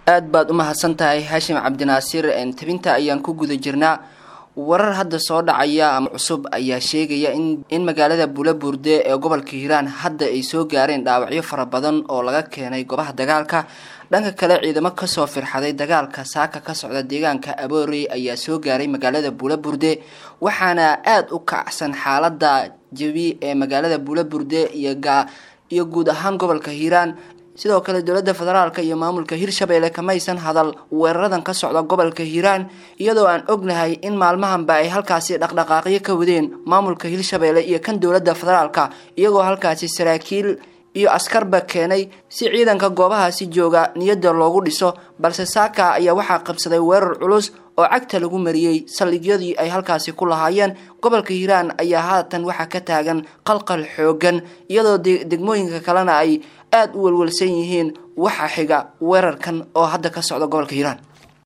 aad baad u mahadsan tahay haashim cabdinaasiir tabinta ayaan ku guda jirnaa warar hadda soo dhacaya ama cusub ayaa sheegaya in in magaalada buulaburde ee gobolka hiiraan hadda ay soo gaareen dhaawacyo fara badan oo laga keenay goobaha dagaalka dhanka kale ciidamo kasoo firxaday dagaalka saaka ka socda deegaanka aboorey ayaa soo gaaray magaalada buulaburde waxaana aada u kacsan xaalada jabi ee magaalada buulaburde iyo iyo guud ahaan gobolka hiiraan sidoo kale dowladda federaalka iyo maamulka hirshabeelle kamaysan hadal weeraradan ka socda gobolka hiiraan iyadoo aan ognahay in maalmahanba ay halkaasi dhaqdhaqaaqyo ka wadeen maamulka hirshabeelle iyo kan dowladda federaalka iyagoo halkaasi saraakiil iyo askarba keenay si ciidanka goobahaasi jooga niyadda loogu dhiso balse saaka ayaa waxaa qabsaday weerar culus oo cagta lagu mariyey saldhigyadii ay halkaasi ku lahaayeen gobolka hiiraan ayaa haatan waxaa ka taagan qalqal xoogan iyadoo degmooyinka kalena ay aada u welwelsan yihiin waxa xiga weerarkan oo hadda ka socda gobolka hiiraan